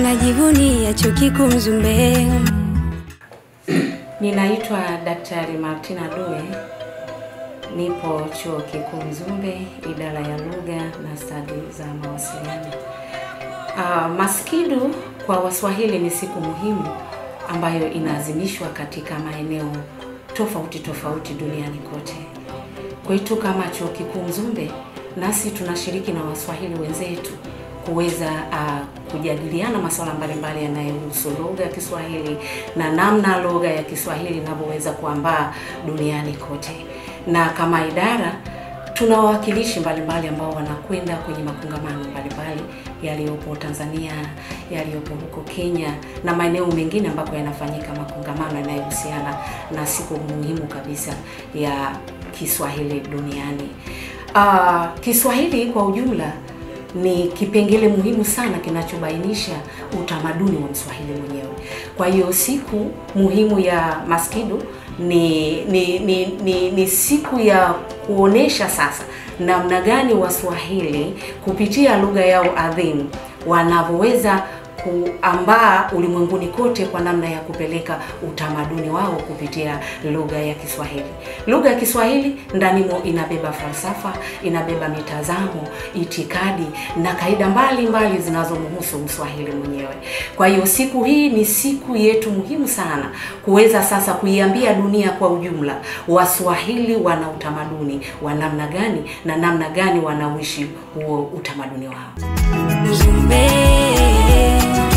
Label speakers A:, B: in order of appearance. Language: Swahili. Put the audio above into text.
A: Tunajivunia chuo kikuu Mzumbe.
B: Ninaitwa Daktari Martina Due, nipo chuo kikuu Mzumbe, idara ya lugha na stadi za mawasiliano. Uh, Maskidu kwa Waswahili ni siku muhimu ambayo inaadhimishwa katika maeneo tofauti tofauti duniani kote. Kwetu kama chuo kikuu Mzumbe, nasi tunashiriki na Waswahili wenzetu kuweza uh, kujadiliana masuala mbalimbali yanayohusu lugha ya Kiswahili na namna lugha ya Kiswahili inavyoweza kuambaa duniani kote. Na kama idara tuna wawakilishi mbalimbali ambao wanakwenda kwenye makongamano mbalimbali yaliyopo Tanzania, yaliyopo huko Kenya na maeneo mengine ambako yanafanyika makongamano yanayohusiana na siku muhimu kabisa ya Kiswahili duniani. Uh, Kiswahili kwa ujumla ni kipengele muhimu sana kinachobainisha utamaduni wa Mswahili mwenyewe. Kwa hiyo siku muhimu ya Maskidu ni ni, ni, ni ni siku ya kuonesha sasa namna gani Waswahili kupitia lugha yao adhimu wanavyoweza kuambaa ulimwenguni kote kwa namna ya kupeleka utamaduni wao kupitia lugha ya Kiswahili. Lugha ya Kiswahili ndanimo inabeba falsafa, inabeba mitazamo, itikadi na kaida mbalimbali zinazomhusu Mswahili mwenyewe. Kwa hiyo siku hii ni siku yetu muhimu sana kuweza sasa kuiambia dunia kwa ujumla Waswahili wana utamaduni wa namna gani na namna gani wanauishi huo utamaduni wao.
A: Mzumbe.